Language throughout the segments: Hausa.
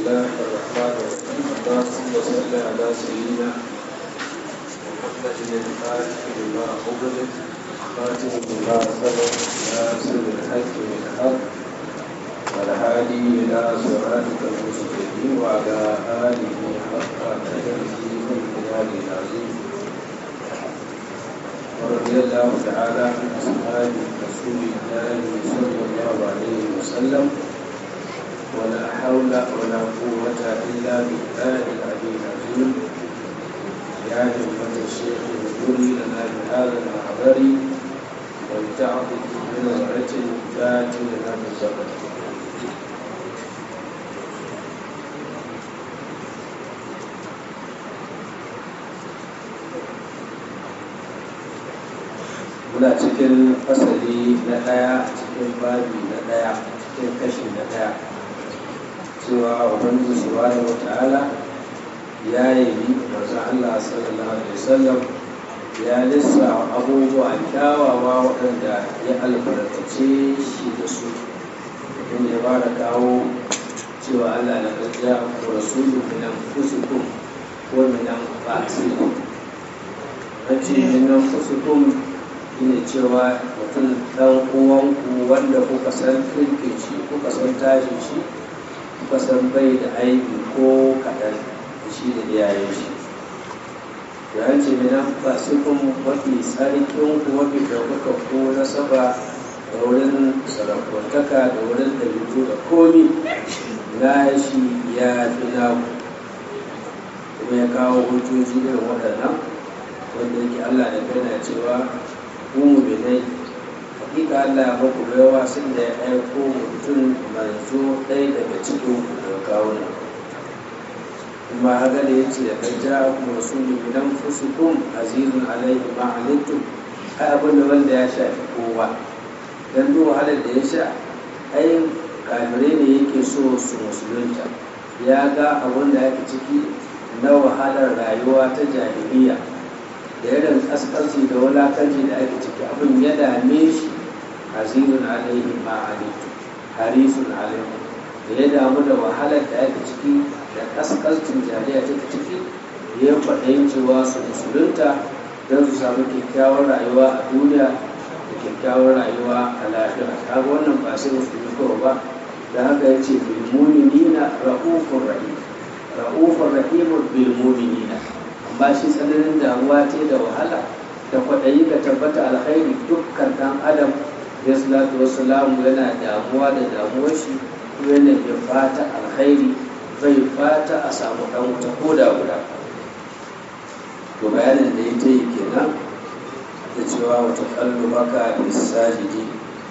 الله الرحمن الرحيم اللهم صل على سيدنا محمد الفاتح لما أغلق خاتم لما سبق ناصر الحق بالحق والهادي إلى صراطك المستقيم وعلى آله حق قدره والبلاد العظيم ورضي الله تعالى عن أصحاب رسول الله صلى الله عليه وسلم ولا حول ولا قوة إلا بالله العلي العظيم يا همة الشيخ اذكري لنا بهذا المحضر ولتعطف بنظرة ذات لنا بالزبر muna cikin fasali na ɗaya cikin babi na ɗaya cikin kashi na ɗaya cewa ubangiji subhanahu wa ta'ala ya yi manzo Allah sallallahu alaihi wasallam ya lissa abubuwa kyawawa waɗanda ya albarkace shi da su inda ya fara kawo cewa Allah na gajiya ko rasulu min anfusikum ko min anfusikum nace min anfusikum shine cewa mutum ɗan uwanku wanda kuka san kirkin shi kuka san tashin shi kuka san bai da aiki ko kaɗan shi da iyayen shi da an ce mina ba su kun mafi tsarkin ku mafi ɗaukaka ko nasaba da wurin sarakwantaka da wurin ɗabi'u da komi na shi ya fi naku kuma ya kawo hujjoji irin waɗannan wanda yake allah da kai na cewa mu binai hakika Allah ya baku baiwa sun da ya aiko mutum manzo ɗaya daga cikin ku daga kawunan kuma haka da ya ce da kai ja ku rasulun bidan fusukun azizun alaihi ma alittum ai abin da wanda ya shafi kowa dan duk wahalar da ya sha ai kafirai ne yake so su musulunta ya ga abin da yake ciki na wahalar rayuwa ta jahiliya da irin kaskanci da wulakanci da ake ciki abin ya dame shi azizun alaihi ma alaihi harisun alaihi da ya damu da wahalar da ake ciki da kaskancin jariya ta ciki ya faɗayin cewa su musulunta don su samu kyakkyawar rayuwa a duniya da kyakkyawar rayuwa a lafiya kaga wannan ba sai musulmi kawai ba da haka ya ce bilmuminina ra'ufur rahim ra'ufur rahimun bilmuminina amma shi tsananin damuwa ce da wahala da kwaɗayi ga tabbata alkhairi dukkan ɗan adam ya salatu wasu yana damuwa da damuwar shi ko yana bai fata alkhairi bai fata a samu ɗan wuta ko da guda to bayanin da ya ta yi kenan da cewa wata kallo maka bisajidi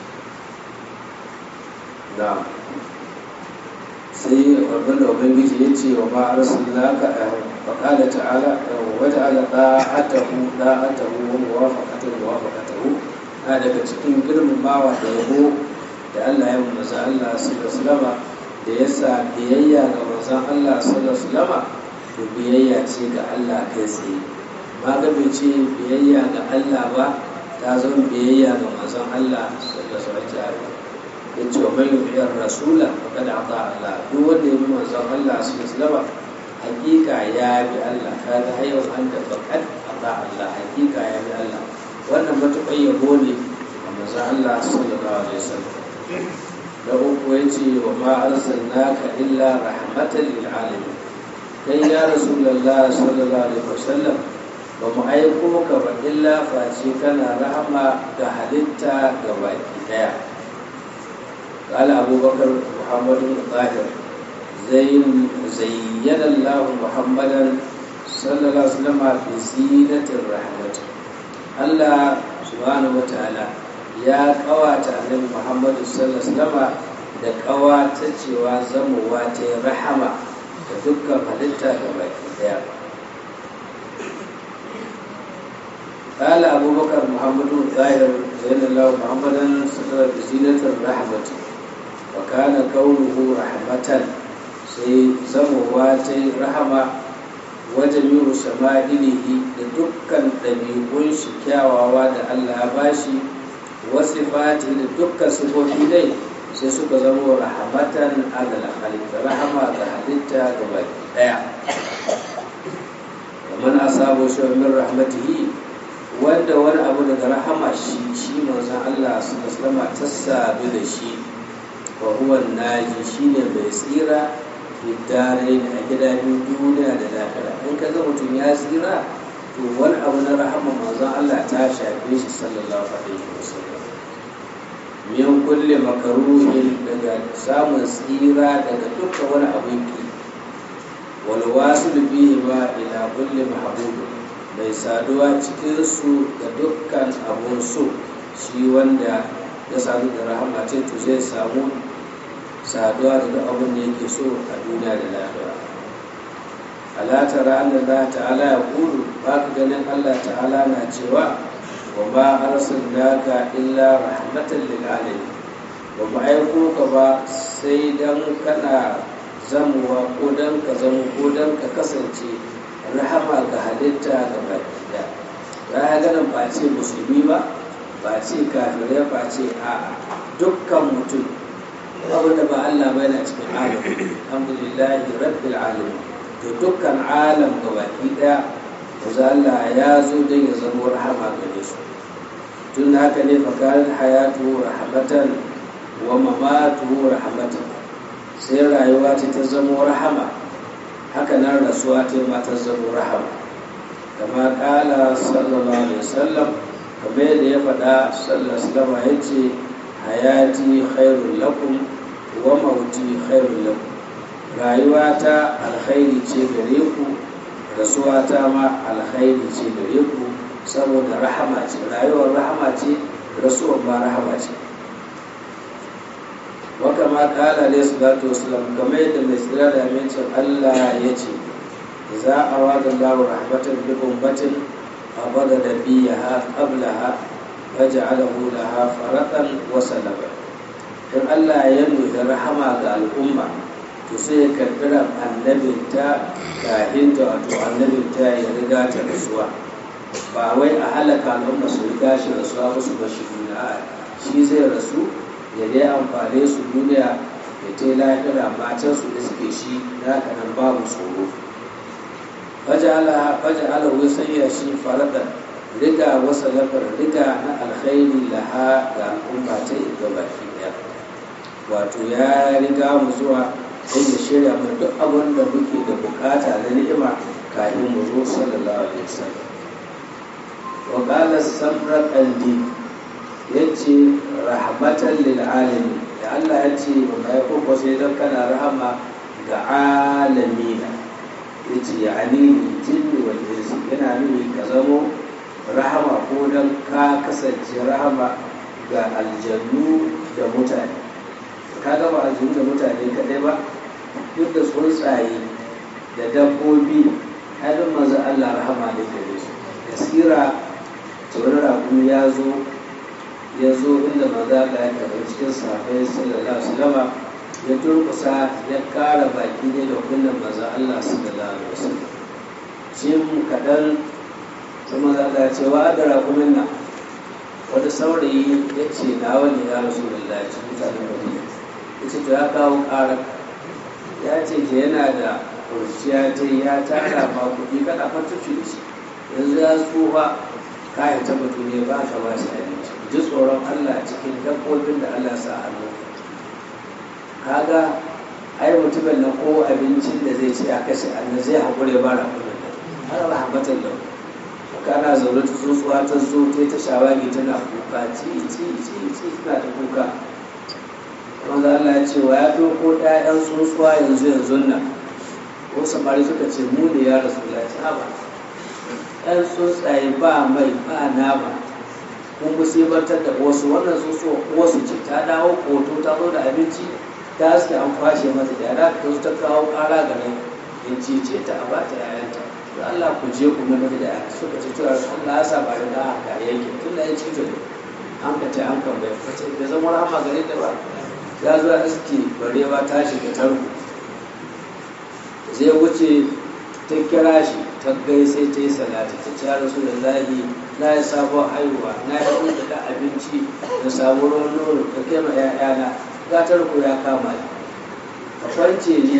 na sai wannan da ubangiji ya ce wa ma arsalnaka فقال تعالى وجعل طاعته طاعته وموافقته موافقته هذا cikin girmamawa da yabo da Allah ya manzo Allah sallallahu alaihi da yasa biyayya ga manzon Allah sallallahu alaihi to biyayya ce ga Allah kai tsaye ma ga bai ce biyayya ga Allah ba ta zo biyayya ga manzon Allah sallallahu alaihi yace wa man yu'ir rasula faqad ata Allah duk wanda ya bi manzon Allah sallallahu alaihi hakika ya bi Allah kaga hayyau an da fakat Allah Allah hakika ya bi Allah wannan matuƙar yabo ne a manzon Allah sallallahu alaihi wasallam da uku ya ce wa ma arsalnaka illa rahmatan lil alamin kai ya rasulullah sallallahu alaihi wasallam ba mu aiko ka ba illa face kana rahama ga halitta ga baki daya قال أبو بكر محمد بن طاهر زين زين الله محمدا صلى الله عليه وسلم بزينة الرحمة الله سبحانه وتعالى ya kawata annabi Muhammad sallallahu alaihi wasallam da kawata cewa zamowa ta rahama da dukkan halitta ga baki daya قال أبو بكر محمد الظاهر زين الله محمدا صلى الله عليه بزينة الرحمة وكان كونه رحمة sai zamowa ta yi rahama wajen yi shama'ilihi da dukkan ɗabi'un shi kyawawa da Allah ya bashi wasu fati da dukkan sifofi dai sai suka zama rahamatan alal halitta rahama ga halitta ga baki daya kamar asabu shi min rahmatihi wanda wani abu daga rahama shi shi manzon Allah sallallahu alaihi ta sabu da shi wa huwa naji shine mai tsira fitare a gidajen duniya da lafiya in ka ga mutum ya tsira to wani abu na rahama manzon Allah ta shafe shi sallallahu alaihi wasallam min kulle makaruhin daga samun tsira daga dukkan wani abin ki wal wasil bihi ma ila kulli mahbub mai saduwa cikin su da dukkan abun so shi wanda ya sadu da rahama ce to zai samu saduwa da duk abin da yake so a duniya da lafiya ala tara anna Allah ta'ala ya kulu ba ka ganin Allah ta'ala na cewa wa ba arsalnaka illa rahmatan lil alamin ba mu aiko ka ba sai dan kana zamuwa ko dan ka zamu ko dan ka kasance rahama ga halitta ga baki da ya ganin ba ce musulmi ba ba ce kafirai ba ce a dukkan mutum abin da ba Allah ba yana cikin alam alhamdulillahi rabbil alamin to dukkan alam ga baki daya manzo Allah ya zo don ya zama rahama gare su tun haka ne fakarin hayatu rahmatan wa mamatu rahmatan sai rayuwa ta ta zama rahama haka nan rasuwa ta ma ta zama rahama kama kala sallallahu alaihi wasallam kamar yadda ya faɗa sallallahu alaihi wasallam ya ce hayati khairul lakum wa mauti khairul lakum rayuwa ta alkhairi ce gare ku rasuwa ta ma alkhairi ce gare ku saboda rahama ce rayuwar rahama ce rasuwar ma rahama ce waka ma kala alayhi salatu wasalam kamar yadda mai tsira da amincin Allah ya ce za a wada lahu rahmatan bi ummatin abada da biyaha qablaha waja'alahu laha faratan wa salama in Allah ya nuna rahama ga al'umma to sai ya karɓi annabinta kafin ta wato annabinta ya riga ta rasuwa ba wai a halaka al'umma su riga shi rasuwa ba su bashi duniya shi zai rasu ya dai amfane su duniya ya ta lahira matan su da suke shi da haka nan babu tsoro faja ala wai sanya shi faradan riga wasa lafar riga na alkhairi laha ga al'umma ta ga baki daya wato ya riga mu zuwa sai ya shirya mu duk abin da muke da bukata na ni'ima kafin mu zo sallallahu alaihi wasallam wa qala samra qalbi yace rahmatan lil alamin da Allah ya ce ba mai ko sai dan kana rahama ga alamina yace ya ani jinni wal insi yana nuni ka zamo rahama ko dan ka kasance rahama ga aljannu da mutane ka gaba aljannu da mutane kadai ba duk da tsuntsaye da dabbobi haɗin maza Allah rahama da gare su kasira tsoron rakun ya zo ya zo inda maza Allah ya karɓi cikin sahabbai sallallahu alaihi wasallam ya turkusa ya ƙara baki ne da kullum maza Allah sallallahu alaihi wasallam shi mu kaɗan sai maza Allah ya ce wa da rakumin nan wanda saurayi ya ce na wani ya rasu da lalaci mutanen madina ya ce to ya kawo ƙarar ya ce ke yana da kurciya ta ya tara ma kuɗi kada fatuci da shi yanzu ya tsufa kayan ta mutu ne ba ka ba shi abinci ji tsoron Allah cikin dabbobin da Allah sa hannu kaga ai mutumin na ko abincin da zai ci a kashe Allah zai haƙure ba da kuɗin nan har rahmatan da kana zaune ta tsuntsuwa ta zo ta ta shawagi tana kuka ci ci ci ci tana ta kuka wanda Allah ya ce wa ya fi ko ɗayan tsuntsuwa yanzu yanzu nan ko samari suka ce mu ne ya rasu ya ci haba ɗan tsuntsaye ba mai ba nama kun musibantar da wasu wannan tsuntsuwa wasu ce ta dawo koto ta zo da abinci ta haske an kwashe mata da yara ta zo ta kawo ƙara ga nan in cice ta a bata yayanta da Allah ku je ku mana da yara suka ce tura Allah ya sa ba da da haka yake tun da ya ci ta an ka ce an kan bai fice da zama rahama gare ta ba ya zo iske barewa ta shiga tarko zai wuce ta kira shi ta gai sai ta yi salati ta ce rasu da lahi na yi sabon haihuwa na yi hudu da abinci da sabon ruwan nono ka kai ma ‘ya'yana ga tarko ya kama ni ka kwance ne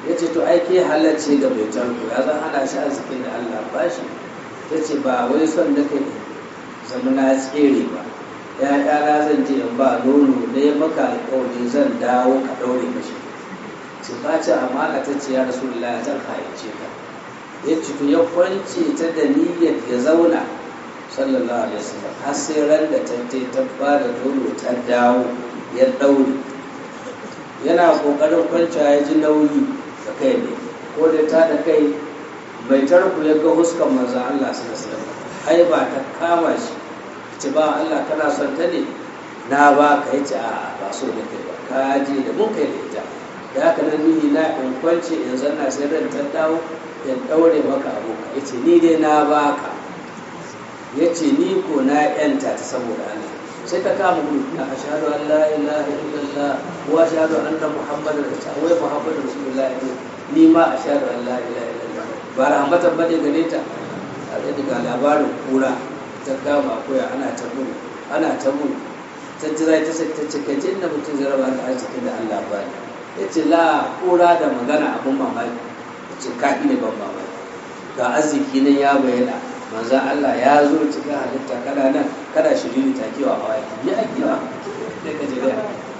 ya ce to aiki halarci ga mai tarko ya zan hana shi arzikin da Allah ba shi ya ce ba wai son da kai zama na tsere ba ya ƙara zan je in ba nono da ya maka alƙawari zan dawo ka ɗaure mashi ce ba ce amana ta ce ya rasu zan hayyace ka ya ce to ya kwance ta da niyyar ya zauna sallallahu alaihi wasallam har sai ran da ta ta ba da nono ta dawo ya ɗaure yana ƙoƙarin kwanciya ya ji nauyi da kai ne ko da ta da kai mai tarku ya ga huskan manzan Allah su da ai ba ta kama shi ce ba Allah kana son ta ne na ba ka yi ce a ba so da kai ba ka je da mun kai da ita da haka nan nihi na in kwance in zanna sai ran ta dawo in daure maka aboka ya ce ni dai na ba ka ya ce ni ko na yanta ta saboda Allah sai ka kama gudu na ashhadu an la ilaha illallah wa ashhadu anna muhammadar rasulullah wai muhammadar rasulullah ni ma ashhadu an la ilaha illallah ba rahmatan bane gare ta a ga daga labarin kura ta kama koya ana ta gudu ana ta gudu ta jira ta sai ta cika jinna mutum zai raba da arzikin da Allah ba ni ya ce la kura da magana abun mamaki ya ce kaɗi ne ban mamaki ga arziki nan ya bayyana manzo Allah ya zo cikin halitta kana nan kada shiri ta kewa awaki ya kewa sai ka jira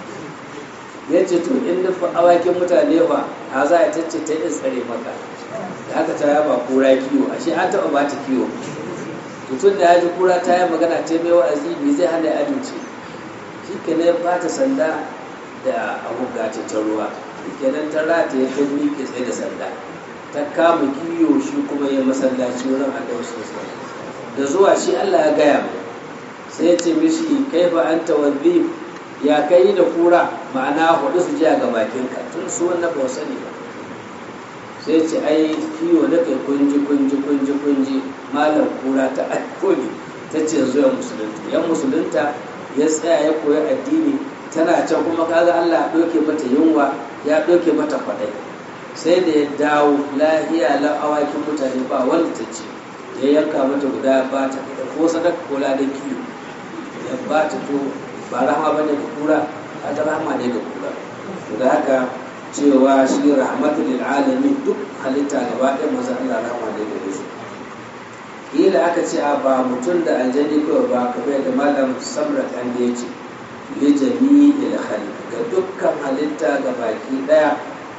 ya ce to in nufi awakin mutane ba a za a tacce ta in tsare maka da haka ta yaba kura kiwo ashe an taɓa ba ta kiwo mutum da ya ji kura ta yi magana ta mai wa'azi me zai hana ya amince shi ke ne ba ta sanda da abu gace ta ruwa shi ke nan ta rata ya ta miƙe tsaye da sanda ta kama kiyo shi kuma ya masallaci wurin annabi sallallahu da zuwa shi Allah ya gaya mai sai ya ce mishi kai fa anta wadhib ya kai da kura ma'ana hudu su ji a ga bakinka tun su wannan ba sani ba sai ce ai kiwo na kai kunji kunji kunji kunji malam kura ta alkoli ta ce zuwa musulunta yan musulunta ya tsaya ya koyi addini tana can kuma kaga Allah ya ɗauke mata yunwa ya ɗauke mata kwaɗai sai da ya dawo lahiya la awakin mutane ba wanda ta ce ya yanka mata guda ba ta ko sadaka ko ladan kiwo ya ba ta to ba rahama ba ne ga kura a ta rahama ne ga kura da haka cewa shi rahmatul lil alamin duk halitta gaba ɗaya maza Allah rahama ne ga su kila aka ce a ba mutum da aljani kawai ba kamar da malam samra kan da yace li jami'il khalq ga dukkan halitta ga baki daya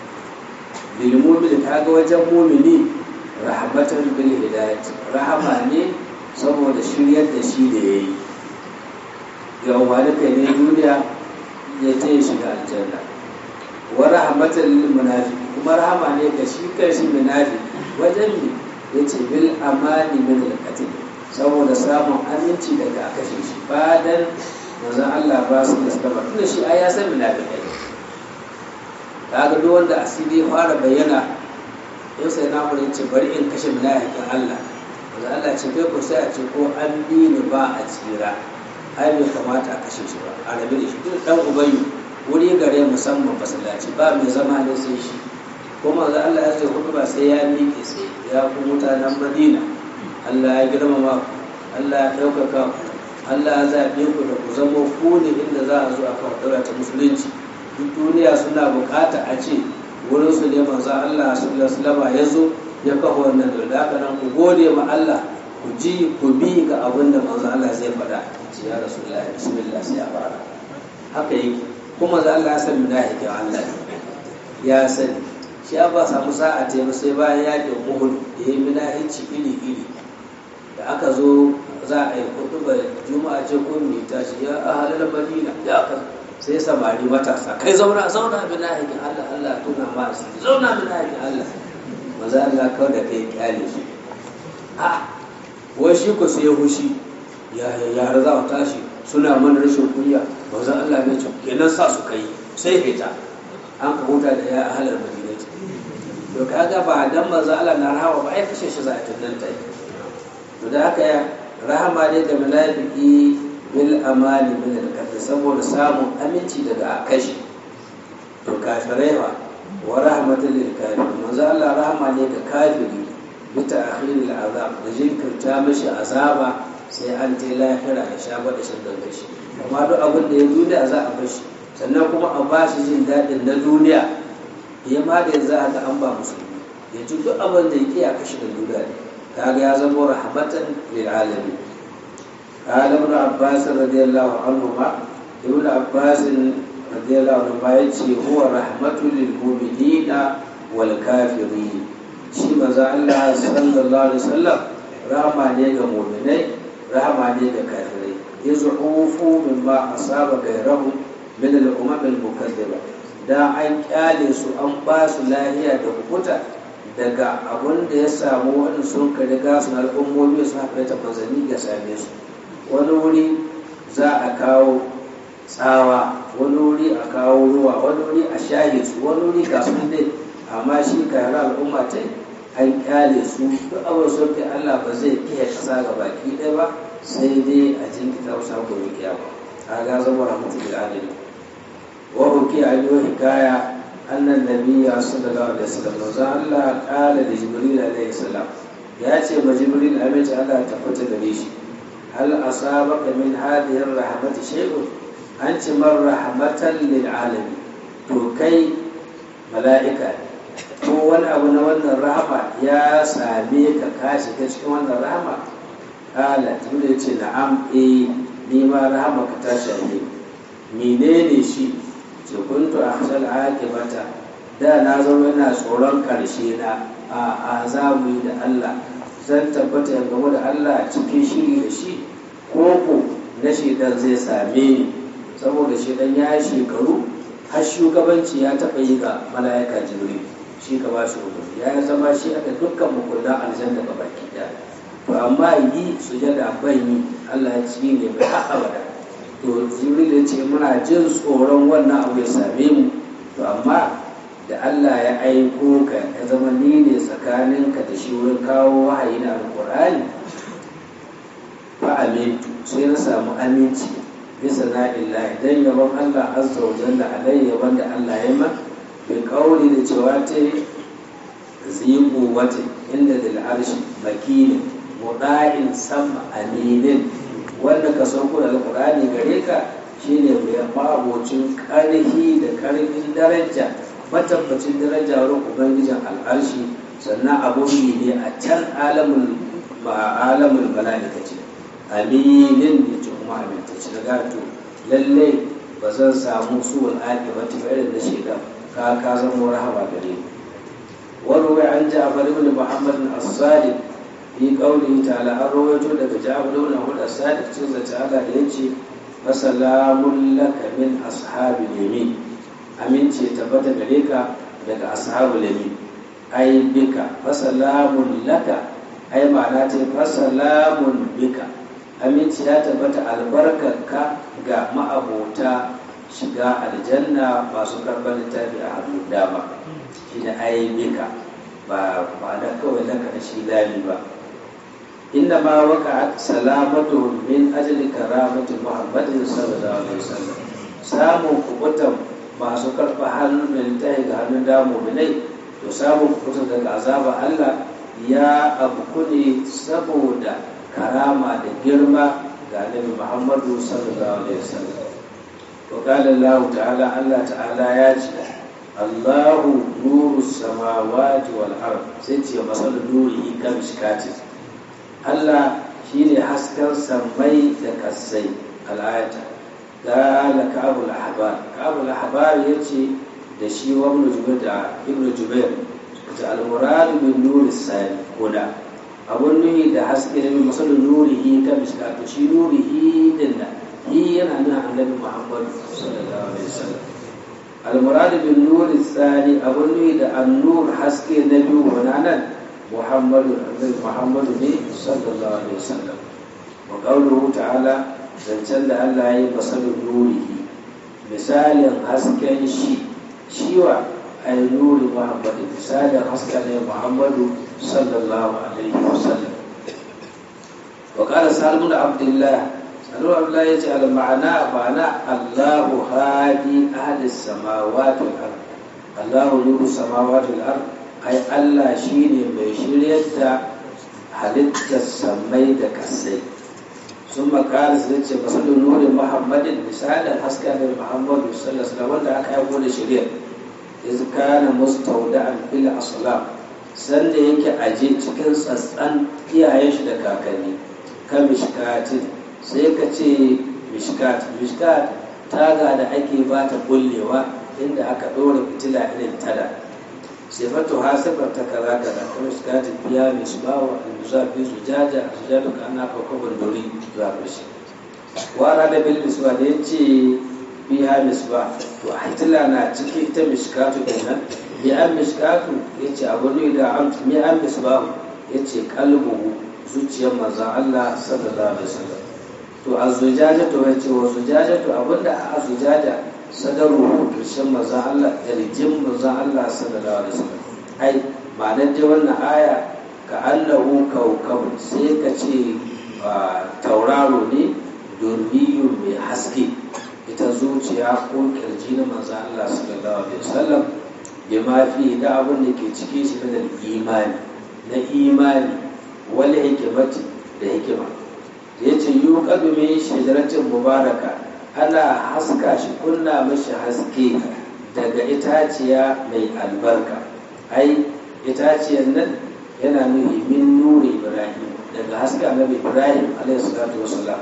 lil mu'min kaga wajen mu'mini rahmatan bil hidayat rahama ne saboda shiryar da shi da yayi ya wani kai ne duniya ya ce shiga aljanna wa rahmatan lil munafiqi kuma rahama ne ga shi kanshi munafiki wajen ne yace bil amani min al qatl saboda samun aminci daga kashe shi badan manzon Allah ba su da sabba tunda shi ai ya san munafikai kaga duk wanda asiri fara bayyana yau sai na mu ce bari in kashe munafikin Allah manzon Allah ce kai ko sai a ce ko an bi ni ba a tsira ai bai kamata a kashe shi ba a rabe da shi duk dan ubayi wuri gare musamman masallaci ba mai zama ne sai shi kuma za Allah ya ce hudu ba sai ya miƙe sai ya ku mutanen Madina Allah ya girmama ku Allah ya ɗaukaka ku Allah ya zaɓe ku da ku zama ku ne inda za a zo a kawo ɗaura ta musulunci duk duniya suna buƙata a ce wurin su ne manzo Allah sallallahu alaihi ya zo ya kafa wannan da haka nan ku gode ma Allah ku ji ku bi ga abin da manzo Allah zai faɗa ce ya rasulullahi bismillah sai ya fara haka yake kuma za Allah ya san munafiqin Allah ya sani shi ba samu sa'a ta yi sai bayan yakin Uhud da ya munafici iri iri da aka zo za a yi kutuba juma'a ce ko mai tashi ya ahalal madina ya ka sai samari matasa kai zauna zauna munafiqin Allah Allah tuna ma shi zauna munafiqin Allah maza Allah kawai da kai kyale shi a wai shi ko sai ya hushi ya ya za mu tashi suna mana rashin kunya manzon Allah ya ce kenan sa su kai sai fita an ka huta da ya ahalar madina ce to kaga ba dan manzon Allah na rahawa ba ai kashe shi za a tunan ta to da haka ya rahama ne ga mala'iki bil amali min al kafir saboda samun aminci daga kashi to kafirai ba wa rahmatul lil kafir manzon Allah rahama ne ga kafiri bi ta'khiril azab da jinkirta mashi azaba sai an je lahira ya sha da shan da shi amma duk abin da ya duniya za a bar shi sannan kuma a ba shi jin daɗin na duniya ya ma da yanzu aka an ba musulmi ya ci duk abin da yake a kashi da duda ne kaga ya zama rahmatan lil alamin قال ابن عباس رضي الله عنهما ابن عباس رضي الله عنهما يتي هو رحمة للمؤمنين والكافرين shi maza Allah sallallahu alaihi wasallam rahama ne ga mu'minai rahama ne ga kafirai yazhufu mimma asaba gairahu min al-umam al-mukaththiba da an kyale su an ba su lahiya da hukuta daga abun da ya samu wani sun ka riga su al'ummomi su haka ta manzanni ga same su wani wuri za a kawo tsawa wani wuri a kawo ruwa wani wuri a shahe su wani wuri ga su dai amma shi kayar al'umma ta an kyale su duk abin sun kai Allah ba zai kiyaye kasa ga baki ɗaya ba sai dai a jinkita wasu gobe kiyama a ga zama rahmatu bil alamin wa uki an yi hikaya annan nabiyya sallallahu alaihi wasallam za Allah kala da jibril alaihi salam ya ce ma jibril amince Allah ta fita gare shi hal asabaka min hadhihi rahmati shay'un an ci man rahmatan lil alamin to kai mala'ika ko wani abu na wannan rahama ya same ka ka shiga cikin wannan rahama kala tunda ya ce na'am eh ni ma rahama ka ta shafe menene shi ce kuntu akhshal akibata da na zama yana tsoron karshe na a azamu da Allah zan tabbata ya gamu da Allah cikin shiri da shi koko na shedan zai same ni saboda shedan ya shekaru har shugabanci ya taɓa yi ga mala'ika jibril shi ka ba shi hudu ya zama shi aka dukkan mukullan aljanna ga baki ɗaya to amma yi sujada ban yi Allah ya ci ne bai haɗa bada to jibril ya ce muna jin tsoron wannan abu ya same mu to amma da Allah ya aiko ka ya zama ni ne tsakaninka da shi wurin kawo wahayi na alƙur'ani fa amintu sai na samu aminci bisa na illahi dan yaban Allah azza wa jalla alai yaban da Allah ya ma bi kauli da cewa ta zibu wata inda dil arshi makinin muda'in sama aminin wanda ka sauko da alqur'ani gare ka shine mai mabocin karhi da karfin daraja matabbacin daraja wurin ubangijin al'arshi sannan abun ne a can alamul alamul mala'ikati aminin ya ce kuma amintacci na gato lallai ba zan samu suwal aƙi ba ta irin na shaidan ka ka zama rahama gare ni wani wai an ji abu ibn muhammad as-sadiq fi qawlihi ta'ala an rawaito daga jabir ibn ahmad as-sadiq cin da ta'ala da yace masalamun laka min ashabil yamin amince tabbata gare ka daga ashabul yamin ai bika fasalamun laka ai ma'ana ce fasalamun bika aminci ya tabbata albarkarka ga ma'abota shiga aljanna masu karɓar littafi a hannun dama shi da aibika ba ma'ana kawai laka da shi lami ba inda ma waka salamatu min ajli karamati muhammadin sallallahu alaihi wasallam samun kubutan masu karɓa hannun da littafi ga hannun dama mu'minai to samun kubutan daga azaba Allah ya abu ne saboda karama da girma ga annabi Muhammadu sallallahu alaihi wasallam wa qala Allah ta'ala Allah ta'ala ya ce Allahu nuru samawati wal ard sai ce masal nuri kan shikati Allah shine hasken samai da kasai al'ayata qala ka'abul ahbar ka'abul ahbar yace da shi wa ibn jubair da ibn jubair ta al-murad bin nuri sani koda abun nuhi da haske da min masalin nurihi ta miskatu shi nurihi din nan hi yana nuna annabi muhammad sallallahu alaihi wasallam al-murad bin nuri sani abun nuhi da an-nur haske na biyu wannan muhammadu annabi muhammad ne sallallahu alaihi wasallam wa qawluhu ta'ala zancen da Allah ya yi masalin nurihi misalin hasken shi shiwa ay nuri muhammad misalin hasken ne muhammadu sallallahu alaihi wasallam wa qala salim bin abdullah salim abdullah yace al ma'ana ma'ana allah hadi ahli samawati wal ard allah nuru samawati wal ard ai allah shine mai shiryar da halittar samai da kasai sun makara su ce masalin nuri muhammadin misalin hasken da muhammadu sallallahu alaihi wasallam wanda aka yi da shiryar iz kana mustawda'an fil aslam sanda yake aje cikin tsatsan iyayen shi da kakanni ka mishkatin sai ka ce mishkat mishkat taga da ake ba ta kullewa inda aka ɗora fitila irin tada sifatu hasifar ta kaza kaza ta mishkatin biya misbawa al-musafi zujaja zujadu ka ana kwakwabar dori zuwa ƙarshe wara da bil misba da ya ce biya misba to a hitila na ciki ita mishkatu kenan bi an mishkatu ya ce abu ne da an mi an misba ya ce kalbuhu zuciyar manzan Allah sallallahu alaihi wasallam to a zujaja to ya ce wa zujaja to abinda a zujaja sadaruhu ƙarshen manzan Allah yarjin manzan Allah sallallahu alaihi wasallam ai ma'anar dai wannan aya ka annahu kaukabun sai ka ce tauraro ne durmiyun mai haske ita zuciya ko kirji na manzo Allah sallallahu alaihi wasallam bi ma fi da abin da ke cike shi da imani na imani wal hikmati da hikima yace yuqadu min shajaratin mubaraka ana haska shi kunna mashi haske daga itaciya mai albarka ai itaciyar nan yana nuni min nuri ibrahim daga haske annabi ibrahim alaihi salatu wasalam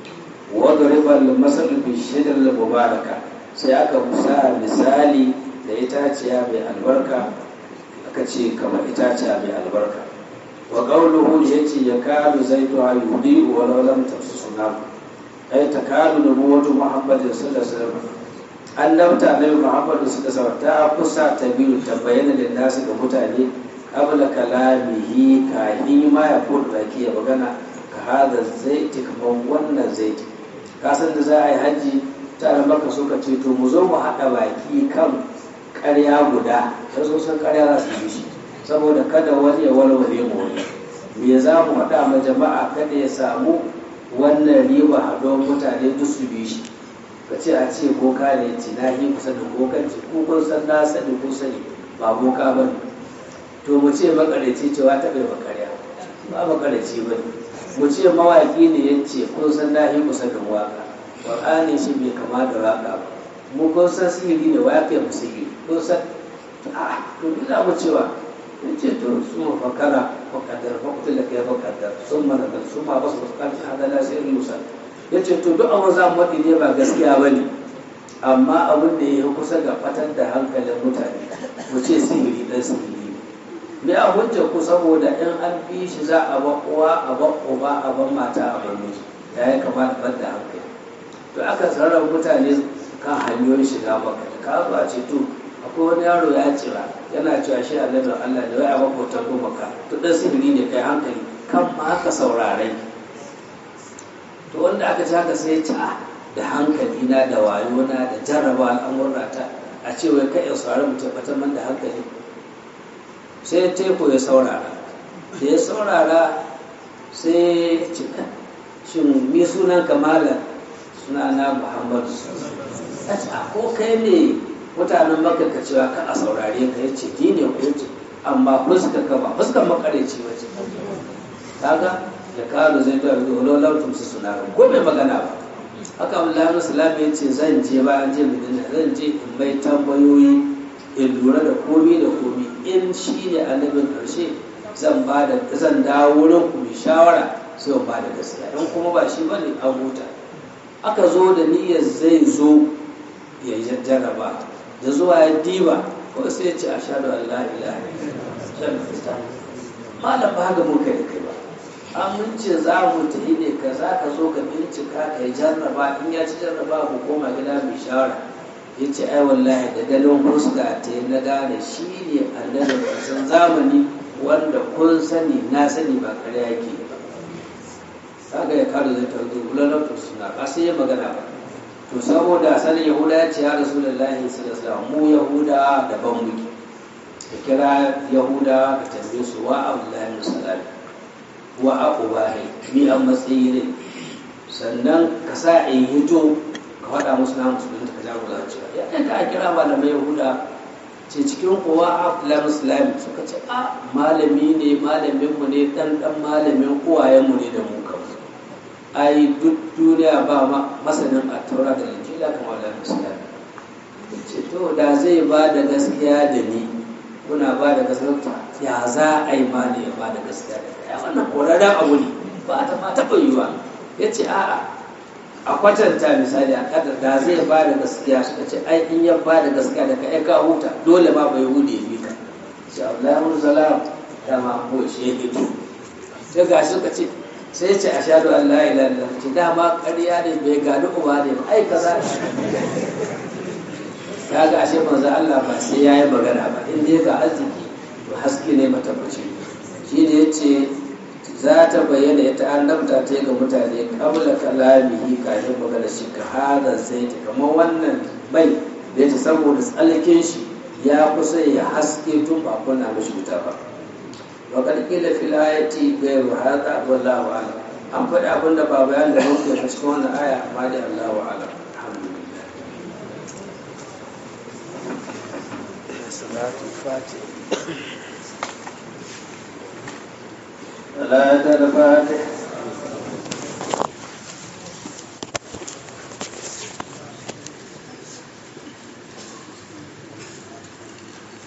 wadda masal bi shidar mubaraka sai aka musa misali da itaciya mai albarka aka ce kamar itaciya mai albarka wa qawluhu yace ya kadu zaitu ayudi wa law lam tafsuna ay takadu nubuwatu muhammadin sallallahu alaihi wasallam annabta nabi muhammad sallallahu alaihi ta kusa ta biyu ta bayyana da nasu ga mutane qabla kalamihi kahin ma ya fudu baki ya magana ka hada zaiti kamar wannan zaiti kasan da za a yi hajji tare maka suka ce to mu zo mu haɗa baki kan ƙarya guda ta so san ƙarya za su yi shi saboda kada wani ya walwale mu wani me za mu haɗa ma jama'a kada ya samu wannan riba haɗuwar mutane duk su bi shi ka ce a ce boka ne ci na yi kusa da bokanci ko kun san na sani ko sani ba boka ba ne to mu ce makareci cewa ta bai makarya ba makareci ba ne mu ce mawaƙi ne ya ce kun san na yi kusa da waka ƙwar'ani shi bai kama da waka ba mu kun san sihiri ne wa ya mu sihiri kun san a to ina mu cewa ya ce to su ma fakara fakadar fakutu da kai fakadar sun mana da su ma basu fuskanci hadala sai musa ya ce to duk abin za mu waɗi ne ba gaskiya ba ne amma abin da ya yi kusa ga fatar da hankalin mutane mu ce sihiri ɗan sihiri me a hujja ku saboda in an bi shi za a ba uwa a ba uba a ban mata a ban miji ya yi kama da da hankali to aka sarrafa mutane kan hanyoyin shiga maka da ka zuwa ce to akwai wani yaro ya cira yana cewa shi annabin Allah da wai a makotan gumaka to dan sihiri ne kai hankali kan ma haka saurarai to wanda aka ci haka sai ta da hankali na da wayo na da jarraba al'amurra ta a ce wai kai saurari mutum man da hankali sai teku ya saurara da ya saurara sai cika shin mi sunan kamala suna na muhammadu a ce a ko kai ne mutanen maka ka cewa ka a saurare ka ya ce ni ne ku ce amma fuska ka ba fuskan makareci wace kaga da kawo zai ta rubu lolar tumsu suna ko bai magana ba haka Allah musulmi ya ce zan je bayan je madina zan je in mai tambayoyi in lura da komi da komi in shi ne annabin karshe zan ba da zan dawo wurin ku mai shawara sai ba da gaskiya in kuma ba shi bane an huta aka zo da niyyar zai zo ya jarraba da zuwa ya diba ko sai ya ce ashhadu an la ilaha illallah malam ba haka muka yi kai ba amince za mu tafi ne ka za ka zo ka bincika ka yi jarraba in ya ci jarraba ku koma gida mai shawara ya ce ai wallahi da ganin huska ta na gane shi ne annabin ƙarshen zamani wanda kun sani na sani ba kare yake ba kaga ya kare zai tarzo ulalar to suna ba sai ya magana ba to saboda sanin yahuda ya ce ya rasulullahi sallallahu mu yahuda daban muke ka kira yahuda ka tambaye su wa abdullahi musalami wa aqubahi mi an matsayi ne sannan ka sa in hito ka faɗa musu na musulunta ka jago za cewa ya ɗan ka kira malamai yahuda ce cikin kowa abdullahi musulami suka ce a malami ne malaminmu ne ɗan ɗan malamin uwayenmu ne da mu kan ai duk duniya ba masanin a taura da injila kamar da musulmi ce to da zai ba da gaskiya da ni kuna ba da gaskiya ya za a yi ma ne ya ba da gaskiya da kai wannan korarren abu ne ba ta ma taɓa yiwa ya ce a'a a kwatanta misali a kadar da zai ba da gaskiya suka ce ai in ya ba da gaskiya da kai ka huta dole ma bai hude ya bi ka sai Allah ya salam da ma ko shi ya fito sai ga suka ce sai ce a shaɗu Allah ya lalata ce dama ƙarya ne bai gani uba ne ba ai kaza ya ga ashe manzo Allah ba sai yayi magana ba in dai ga arziki to haske ne matabbaci shi ne yace za ta bayyana ita annabta ta ga mutane kabla kalamihi kafin magana shi ka hada sai ta kamar wannan bai da yace saboda tsalkin shi ya kusa ya haske tun ba kunna mishi wuta ba wa kad qila fil ayati ghayru hadha wallahu a'lam an faɗi abin da ba bayan da muke cikin wannan aya amma dai Allahu a'lam alhamdulillah صلاة الفاتحة صلاة الفاتحة